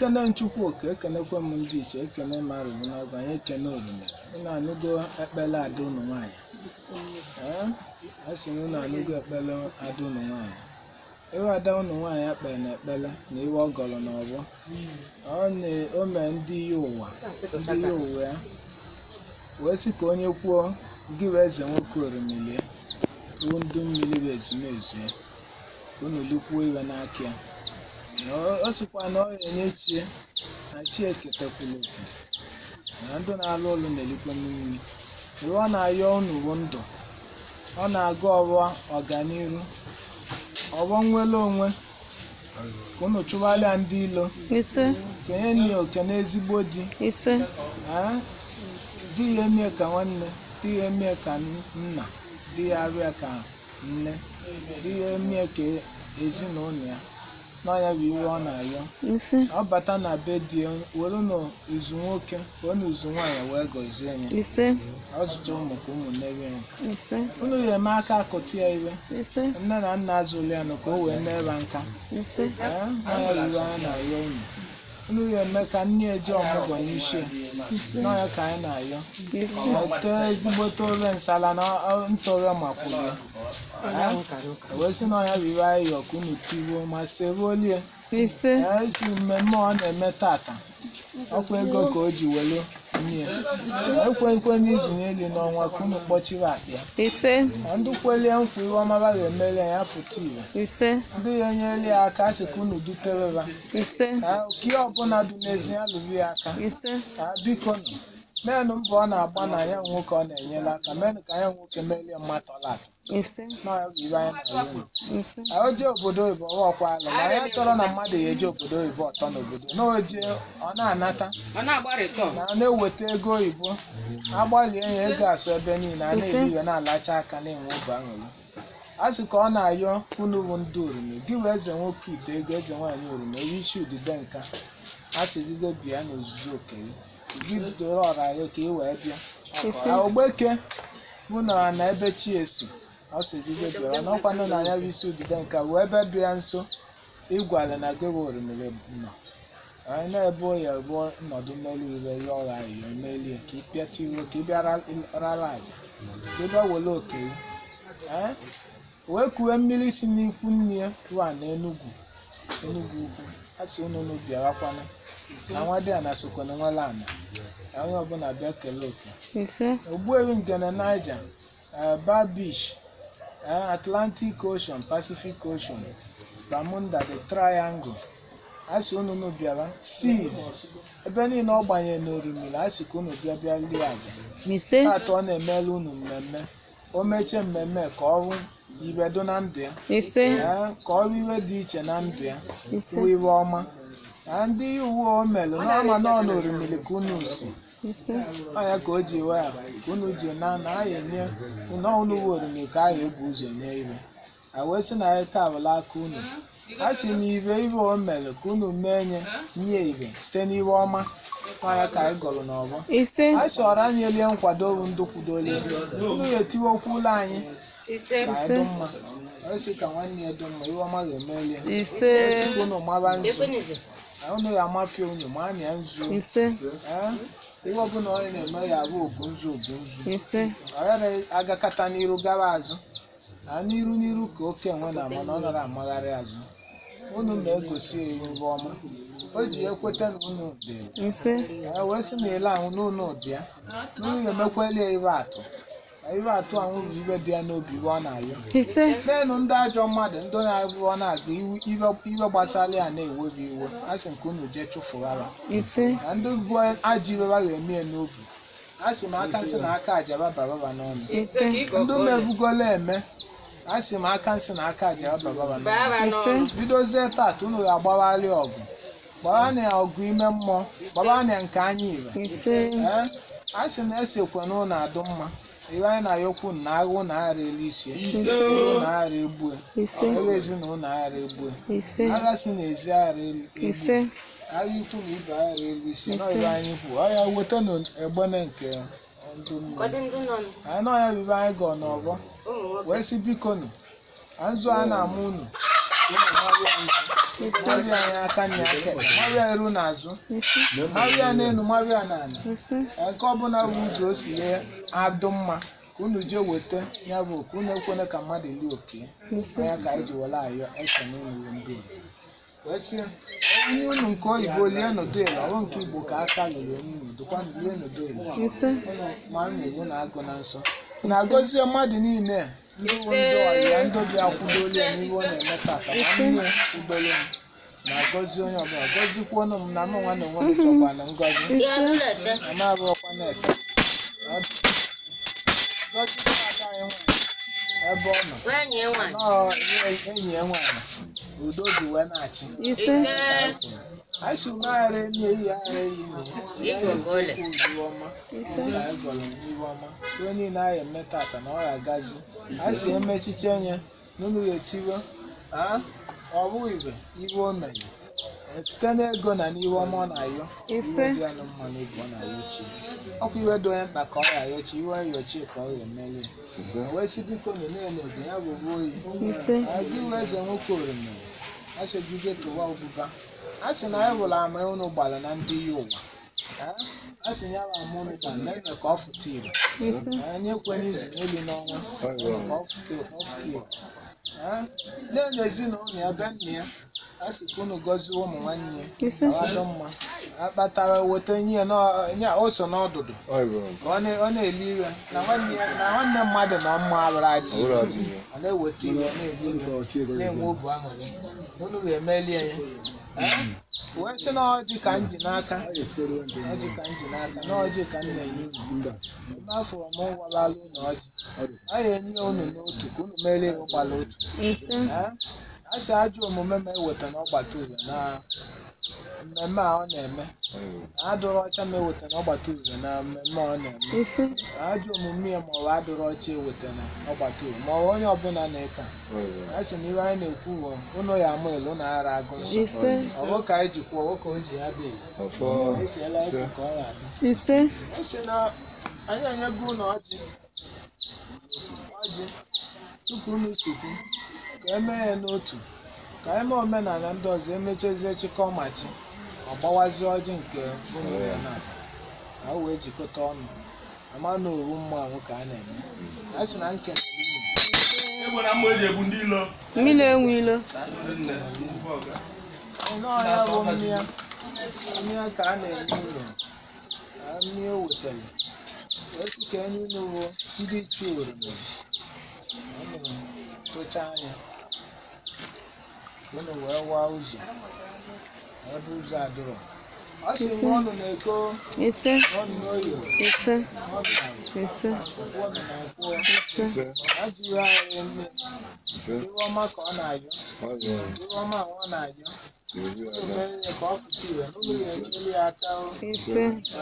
ekene nchukwu oke ekenekwe m ndị iche ekene mmadụ bụ n'ọgụ anyị ekene orume unu anụgo ekpele ada unu nwaanyị ee a sị na unu anụgo ekpele ada unu nwaanyị iwe ada unu nwaanyị ekpere na ekpele na iwe ọ gọrọ n'ọgbọ ọ na- o mee ndị ya ụwa ndị ya ụwa ya wee sị ka onye kwuo gị bụ eze nwoke orimilie ruo ndị mmiri bụ ezumezu ya ka unu lukwuo iwe n'aka ya na ọ- ọ sịkwa na ọ ya enye chie na chi eketakwula oke na ndụ na-alụ ụlọ na-elikwa mmiri iwe ọ na-ayọ unu bụ ndụ ọ na-aga ọwa ọganiru ọgbọ nwere onwe ka unu chụgharịa ndị ilo ise kenye nne oke n'ezigbo di ise Ee, di ya emie ka nwanne di ya emie ka nna di ya abịa ka nne di ya emie ka ezinụlọ ya n'ọnya bụ iwe ọ na-ayọ ise ọ bata na be di ya were n'izu nwoke wee n'izu nwaanyị wee gọzie ya ise ọ zụta ụmụ ka ụmụnne ya ise unu ya eme aka akụtụ ya iwe ise nne na nna azụli ya nụ ka o wee mere nka ise Ee, n'ọnya bụ iwe anyị na-ayọ unu unu ya eme ka nne eji ọmụgwọ n'isi n'ọnya ka anyị na-ayọ ise ete ezigbote ofe nsala na ọ- ntọrọ makwuru ya wee sị na ọnya bụ iwe anyị yọ ka unu tiruo ma seruolie ise esi mmemme ọ na-eme tata ọkwa ego ka o ji welu nye ekwenkwe n'izu n'elu n'ọnwa ka unu kpọchiri akpa ya ise na ndị kwelie nkwa iwe ọmaba ga-emere ya pụta ire ise ndị ya enyere ya aka sị ka unu dutereba ise ka oke ọbụla dị n'ezi ya lụrụ ya aka ise ka biko nụ menụ mbọ ọ na-agba na ya nwoke ọ na-enyere aka menụ ka ya nwoke merie mmadụ ọlata ise n'ọya bụ ibe anyị na-ayọ ise o jee obodo oyibo ọkwa ala ma ya chọrọ na mmadụ ya eje obodo oyibo ọtọ n'obodo na oje ọ na-anata ọ na-agbarịtọ na ọ na-eweta ego oyibo agbalie ya ego asụ ebe niile a na-eri iwe na-alacha aka na-enwe obi aṅụrị a sị ka ọ na-ayọ unu bụ ndị orime gị wee eze nwoke ite ego eze nwaanyị orime onye isi udide nka a sị gị go bịa n'ozuzu oke gị gị doro ọra ya ka ị wee bịa Isi. Ah, ogbeke mụ na na ebe chi esi ọ sị gị go bịa n'ọkwanụ na anya bụ isi udide nka wee ebe dị ya nso ịgwala na gị bụ orimiri nọ anyị na-ebu ya ebu nnọdụ mmeli ire ya ọgha iyo melie ka ị pịata iwe ka ị bịa ra- rara aja ka ị bịa were oke gị Ee? wee kuwe mmiri si n'ikwu nne ya ruo na enugwu enugwu ukwu a sị unu unu bịarakwana na nwa dị ana sokwana nwere ana ka onye ọbụla bịa kelee oke ise ogbuewi ngene niger eh, bar beach eh, atlantic ocean pacific ocean bermuda the triangle asị unu unu bịara seas ebe niile ọ gbanyere n'orimiri asị ka unu bịa bịa lie aja ise taata ọ na-emelu unu mmemme o mechie mmemme ka ọrụ iwe do na ndụ ya ise eh, ka ọrụ iwe dị iche na ndụ ya ise bụ iwe ọma na ndị uwe o melụ n'ọma nọ n'orimiri ka unu si ise ọnya ka o ji wee ka unu ji na na anyị enye na unu bụ oriri ka anyị ebu ụzọ nye ibe a wee sị na anyị ka abụla aka unu a sị na ibe ibe o mere ka unu mee nye nye ibe site n'iwe ọma ọnya ka anyị gọrọ n'ọgbọ ise a chọrọ anyị elie nkwado bụ ndụ kwudolie unu ya etiwe okwu ụlọ anyị ise ka anyị dị mma ọ sị ka nwanne ya dị mma iwe ọma ga-emelie ise sị ka unu mara nzu ekwenize na unu ya amafie unu ma anya nzu ise ee ihe ọbụla onye na-eme ya bụ obu nzu obu nzu ise ọ yara agakata n'iru gawa azụ na n'iru n'iru ka oke enwe na ama na ọ nara amagharị azụ unu na-egosi ya ihu ọma o ji ekweta na unu dị ise ya wee sị na ele ahụ n'ụlọ dị ya unu ga-emekweli ya ibe atụ na ibe atụ ahụ bụ ibe dị ya n'obi ibe ọ na-ayọ ise n'elu ndị ajọ mmadụ ndị na-abụ ọ na-aga iwe iwe gbasara ya na-ewebi iwe a sị nke unu jee chụfụghara ise na ndị bụ ajọ iwe ba ga-eme ya n'obi a sị m aka nsị na aka aja baba baba n'ọnụ ise ka ịgọ ndị mevugola eme a sị m aka nsị na aka aja baba baba n'ọnụ bara ise n'ọrụ bidozie tata unu ga-agbagharị ọgụ gbara na ya ọgụ ime mmụọ gbara na ya nke anya ire ise ee a sị na esekwe na ụlọ adụ mma iwe anyị na-ayọkwu na agha ụlọ aghara elu isi ụlọ aghara egbue ise agha ezinụlọ aghara egbue ise agha si n'ezi aghara elu ise agha ikwu na ibe aghara elu isi na ibe anyị kwu ọya weta na egbene nke ndụ mmiri ụfọdụ ndị nọ nụ, anyị na ọya bibe anyị gọọ n'ọgbọ ụmụ nwoke wee sị biko nụ na nzu a na-ama unu ụmụ marịa nzu marịa anya aka na aka ekpe marịa eru n'azụ ise marịa n'elu marịa n'ala ise nke ọbụla bụ ụzọ o si ye adụ mma ka unu jee weta ya bụ ka unu ekwene ka mmadụ lie oke ise ya ka anyị ji were ayọ ekene iwu ndị Igbo wee sị onye unu nke oyibo lie nụdịla ọrụ nke igbo ka aka lụrụ onye unu dịkwa lie nụdịla ise ma a na-egbu na agụ na nsọ na-agọzie mmadụ niile ndị bụ ndị ọya ndị bi akwụdolie n'ihe ọ na-eme tata ma nne ugboro m na-agọzi onye ọbụla gọzikwuonụ m na mụ nwa na onwe m chọkwa na ngọzi ise ama abụọkwa na-ete gọzikwa ada anyị nwanyị ebe ọ nọ nọọ ihe enyi ya nwaanyị udo dị wee na-achị ise anyị si ụmụaghara emi eyi aghara eyi na ya iwu ọma ise ka anyị gọrọ n'ihu ọma ihe niile anyị eme tata na ọ ga-agazi anyị si emechiche nye n'ụlọ ya etiwe a ọ bụghị ibe iwe o mere site n'ego na n'ihe ọma ọ na-ayọ Ise. iwezi ya na mma n'obi ọ na-ayọ chi ọkwa iwe dị onye mkpa ka ọ ga-ayọ chi iwe yọchi ka ọ ga-emeli wee si biko na na-enedo ya bụ bụ oyi ise gị wee eze nwoke orime achọgide tụwa ọbụba a sị na anyị hụrụ ama unu gbara na ndị ya ụwa Eh? a sị ya bụ ama unu gbara na eme ka ọ fụta ire ise anyị ekwenye izu n'elu n'ọnwa ka ọ fụta ka ọ fụta ire Eh? nne na ezinụlọ ya be nna ya a sị ka unu gọzie ụmụ nwanne ya ise ka ọ dị mma akpatara weta nye nọ- nye o so n'ọdụdụ ka ọ na- ọ na-eli ire na nwanne ya- na nwanne mmadụ na ọmma abụrụ ajị ọ na-eweta iwe ọ na-eli ire na-enwe obu aṅụrị unu ga-emelie ya Eh? wee sị na ọjị ka m ji n'aka ọjị ka m ji n'aka na ọjị ka m na-enye unu n'afọ m warala unu ọjị a ga-enye unu n'otu ka unu merie ụgbala otu ise Eh? a sị ajọ omume ma eweta n'ọgbata ure na mmemme a ọ na-eme adụrụ ọcha ma eweta n'ọgbata ure na mmemme ọ na-eme ise ajọ omume ya maọbụ adụrụ ọcha eweta na ọgbata ure maọbụ onye ọbụla na-eka a sị na iwe anyị na-ekwu bụ ụnụ ya ama elu na ara agụ nsọ ise ọ bụ ka anyị ji kwuo nwoke o ji ya dị esiela ekwu ka ọ ga-adị ise ọ sị na anyị enyego ụlọ ọjị ọjị tupu unu chukwu ka emee ya n'otu ka anyị mee omenala ndị ọzọ emechazie chịkọọ machi ọ gbawazie ọjị nke unu ya na na o wee jikọta ọnụ ama na owu mmanwụ ka a na-eme a sị na nkele egbe na mma eji egbu ndị ilo mmiri enwe ilo n'ọhịa bụ mmịa mmịa ka a na-enye ụlọ na mmịa o wetara wee sị ka enye ụlọ bụ ndị ichie oroma unu tụcha anya unu wee waa ụzọ ebe ụzọ adịrọ ọ sị nwa ọnụ na-eko ise ọnụ n'oyo ise ọnụ na ise nkwụ ọnụ na nkwụ ise ajụghị anyị nne iwe ọma ka ọ na-ayọ iwe ọma ọ na-ayọ unu mere ya ka ọ fụta ire unu ga-enyere ya aka o ise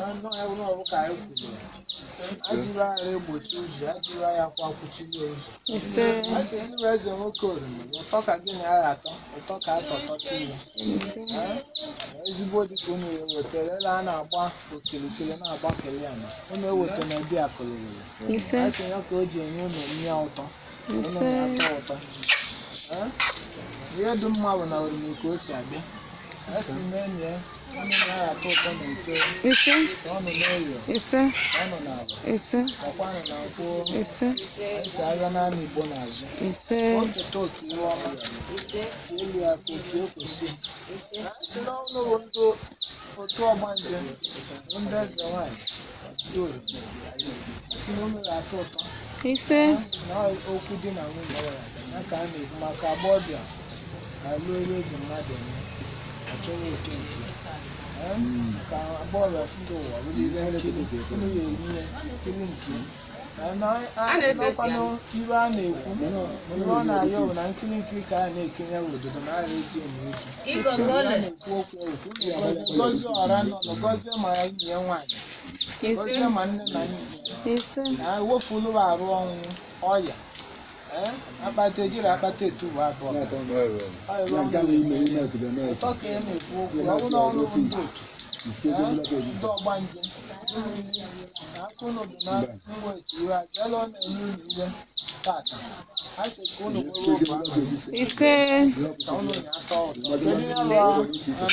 ajụrụ agha egbochi ụzọ ajụrụ agha kwa kwuchiri ụzọ ise a sị ndị bụ eze nwoke oriri ụtọ ka gịnị agha atọ ụtọ ka atọtọta ile ezigbo dịka unu ya ewetara ele a na-agba okilikili na-agba kele ama unu eweta na edi akụlụlụ ise a sị ya ka o ji enye unu mmịa ụtọ unu ise na-atọ ụtọ Eh? ihe dị mma bụ na oriri ka o si abịa a sị na enyi ya unu na-atọ ụtọ na ite ise ọnụ n'oyo ise ọnụ n'ala ise ọkwanụ na nkwụ ise esi agha naanị igbo n'azụ ise oketa oke iwe ọma elu ya ka oke ekwesị na si n'ọnụ bụ ndị otu ọgbanje bụ ndị eze nwanyị doro si na unu ga-atọ ụtọ ise na okwu di na nwunye ya ya ka a na-ekwu maka agbọbịa na-alụ ihe eji mmadụ eme achọghị oke nke ya. Eh? ka agbọbịa fụta ụwa bụrụ ihe nkiri unu ya enyi ya nkiri nke ya. Eh, na a- n'ọkwanụ ibe a na-ekwu ibe ọ na-ayọ bụ na nkiri nkiri ka a na-ekenye ododo na ara eji eme ozu a na-ekwu okwu ekwu unu ya gọzie ọra nọ nụ gọzie ma ya enyi ya nwaanyị ise gọzie ma nne na nne ya ise na ewefulu arụ ọnwụ ọya ee akpata ejiri akpata etubu abụọ Ọ ebe ọ na-eme ụtọ ka ị na-ekwu okwu ọ bụrụ ọrụ ndị otu ee, ndị ọgbanje na aka unu dị na mwetu iwe ajala ọ na-enye unu iwe tata a sị ka unu nwere obi ahụ ise ka unu na-atọ ụtọ kedu ihe bụ um,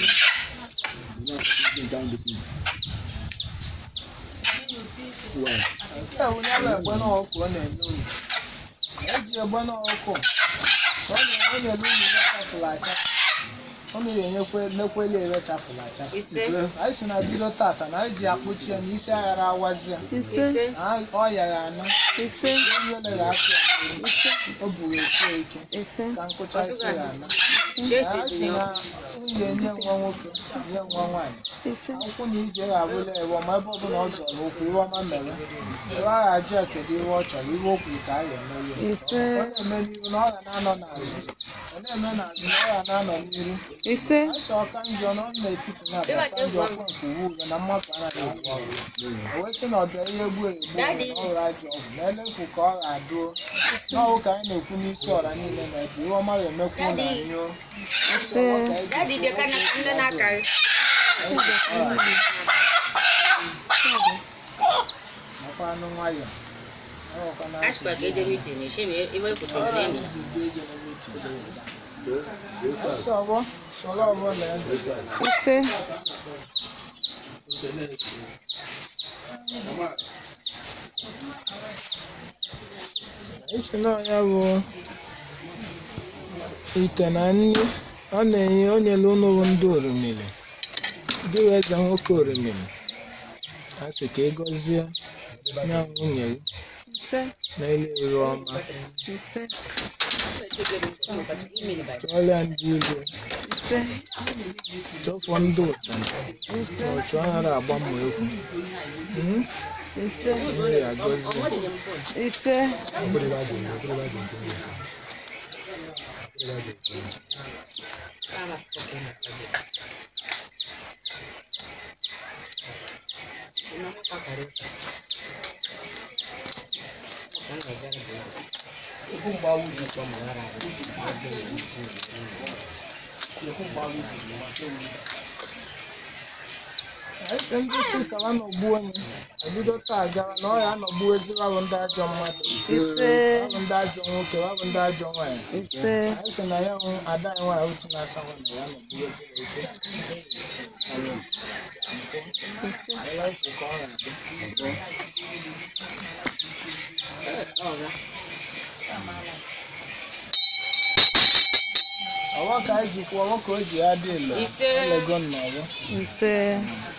nke a bụ ya bụ egbe n'ọkụ ọ na-eme unu eji egbe n'ọkụ ọ na- ọ na-eme unu ihe chafụrụ achafụ unu ga-enyekwe mekwele ere chafụrụ achafụ ise anyị si na bido tata na anyị ji akpụchi ya na isi aghara awazi ya ise ise na ọya ya anọ ise ihe ya akụ ya o buru esie ike ise ka nkụcha isi ya anọ jesi anyị si na nwunye nye nwa nwoke nye nwa nwaanyị ise akwụkwọ na ije ga-abụla ewe ma ebe ọbụla ọ zọrọ ụkwụ iwe ọma mere iwe agha ajụ ya kedu iwe ọ chọrọ iwe o kwuru ka a ya emere ya ise ọ na-eme n'iru na ọ ga na-anọ n'azụ ọ na-eme n'azụ na ọ ga na-anọ n'iru ise Aisha ọka njọ nọ n'etiti na abịa ọka njọ ọkwa nke uwe ule na mmadụ anaghị agwọ ọgwụ o wee sị na ọ bịa ihe gbuo egbu na ọrụ ajọ ọgwụ na elekwu ka ọ ga-adụo n'ọwụ ka anyị na-ekwu n'isi ọra niile na ebe ihe ọma ga-emekwu na anyụ ise dadi bịa ka na- ndị na-aka nakwa anụ nwayọ ọkwa na ashpa ka ede mitin shi ne iwe kutu ọra ne isi dị ije na meeting Aisha ọgbọ sọrọ ọgbọ na ya ise isi na ya bụ ite na nri ọ na-enye o nyere unu bụ ndị orimiri dị eze nwoke orimiri a sị ka ị gọzie ya nwunye gị ise na ile iri ọma ise chụọrọ ya ndị igwe ise chọfọ ndị ụcha ụchụ anaghị agba ma ekwu Mhm. ise Onye ya gọzie ise anyị sị ndị si kala nọgbu onye ebido taa gara na ọ ya anọgbu ezigbo ahụ ndị ajọ mmadụ ise ahụ ndị ajọ nwoke ahụ ndị ajọ nwaanyị ise anyị sị na ya hụ ada anyị nwaanyị otu na-asa nwa na ya nọgbu ezigbo ike Eletrik ka ọ na-adị. ọwa ka anyị ji kwuo ọwa ka o ji ya dị ilo ise elego nnọọ ise